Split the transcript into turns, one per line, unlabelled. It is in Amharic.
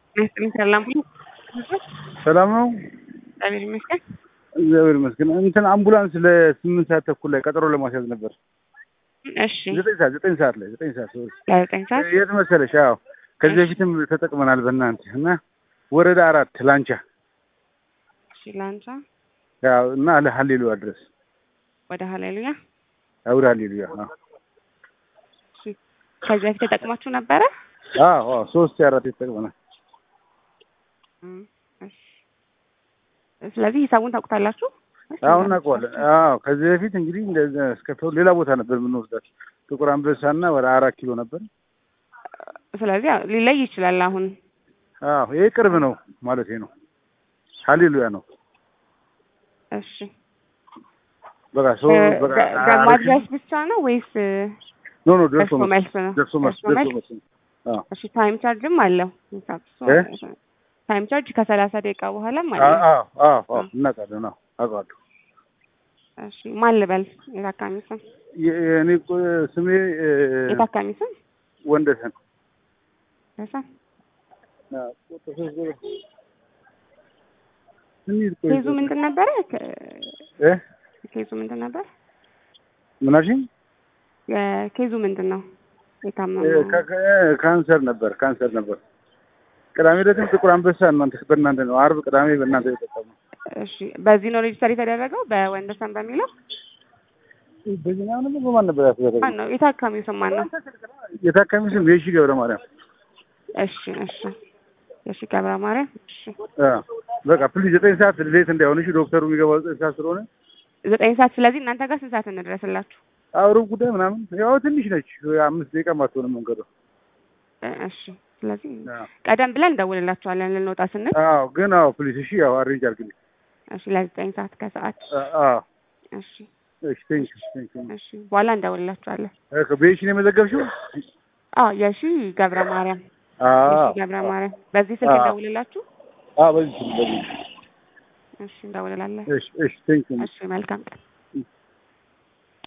ይመስገን ሰላም ሁሉ
ሰላም ነው።
እግዚአብሔር ይመስገን።
እግዚአብሔር ይመስገን። እንትን አምቡላንስ ለስምንት ሰዓት ተኩል ላይ ቀጠሮ ለማስያዝ ነበር።
እሺ
ዘጠኝ ሰዓት ዘጠኝ ሰዓት ላይ ዘጠኝ ሰዓት ሶሪ
ለዘጠኝ ሰዓት
የት መሰለሽ? አዎ ከዚህ በፊትም ተጠቅመናል በእናንተ እና ወረዳ አራት ላንቻ
እሺ ላንቻ
ያው እና ለሀሌሉያ ድረስ
ወደ ሀሌሉያ
ወደ ሀሌሉያ አዎ
እሺ ከዚህ በፊት ተጠቅማችሁ ነበረ?
አዎ አዎ ሶስት አራት ተጠቅመናል።
እም፣ እሺ ስለዚህ ሂሳቡን ታውቁታላችሁ?
አሁን እናውቀዋለን። አዎ ከዚህ በፊት እንግዲህ እንደዛ እስከ ተው ሌላ ቦታ ነበር የምንወስዳት ጥቁር አንበሳና ወደ አራት ኪሎ ነበር።
ስለዚህ ያው ሊለይ ይችላል አሁን
አዎ ይሄ ቅርብ ነው ማለት ነው። ሀሌሉያ ነው።
እሺ
በቃ ሶ በቃ
ማድረስ ብቻ ነው ወይስ
ኖ ኖ ደርሶ
ደርሶ መልስ ነው?
ደርሶ መልስ
ደርሶ
ደርሶ
መልስ?
መልስ ነው። አዎ
እሺ ታይም ቻርጅም አለው ሂሳብ
እ?
ታይም ቻርጅ ከሰላሳ ደቂቃ በኋላም
አዎ
አለ።
አዎ አዎ አዎ እናውቃለን። አዎ አውቃለሁ።
እሺ ማን ልበል? የታካሚ ስም
የ- የእኔ እኮ ስሜ እ፣
የታካሚ ስም
ወንደሰን
ደሳ
አዎ፣ ቁጥር ሶስት ዜሮ። እንሂድ ቆይ።
ኬዙ ምንድን ነበረ? ከ-
እ?
ኬዙ ምንድን ነበር?
ምን አልሽኝ?
የኬዙ ምንድን ነው? የታመመ
እ፣ ካ- ካ- ካንሰር ነበር ካንሰር ነበር። ቅዳሜ ዕለትም ጥቁር አንበሳ እናንተ በእናንተ ነው። አርብ ቅዳሜ በእናንተ የተጠቀመው
እሺ በዚህ ነው ሬጅስተር የተደረገው በወንደሰን በሚለው
በዚህኛው ነበር በማን ነበር ያስደረገው?
ማን ነው? የታካሚው ስም ማን ነው?
የታካሚ ስም የሺ ገብረ ማርያም።
እሺ እሺ እሺ ገብረ ማርያም እሺ
አዎ፣ በቃ ፕሊዝ ዘጠኝ ሰዓት ሌት እንዳይሆን እሺ። ዶክተሩ የሚገባው ዘጠኝ ሰዓት ስለሆነ
ዘጠኝ ሰዓት ስለዚህ እናንተ ጋር ስንት ሰዓት እንድረስላችሁ?
አውሩብ ጉዳይ ምናምን ያው ትንሽ ነች፣ አምስት ደቂቃ ማትሆንም መንገዱ።
እ- እሺ ስለዚህ
አዎ።
ቀደም ብለን እንደውልላችኋለን ልንወጣ ስንል
አዎ ግን አዎ ፕሊዝ እሺ። ያው አሬንጅ አድርግልኝ።
እሺ ለዘጠኝ ሰዓት ከሰዓት
አዎ
እሺ
እሺ። ቴንክ ዩ ቴንክ ዩ።
እሺ በኋላ እንደውልላችኋለን።
በየሺ ነው የመዘገብሽው?
አዎ የሺ ገብረ ማርያም
አዎ
የሺ ገብረ ማርያም በዚህ ስልክ
አዎ።
እንደውልላችሁ።
አዎ በዚህ በዚህ
እሺ እንደውልላለን።
እሺ እሺ። ቴንክ ዩ
እሺ መልካም ቀን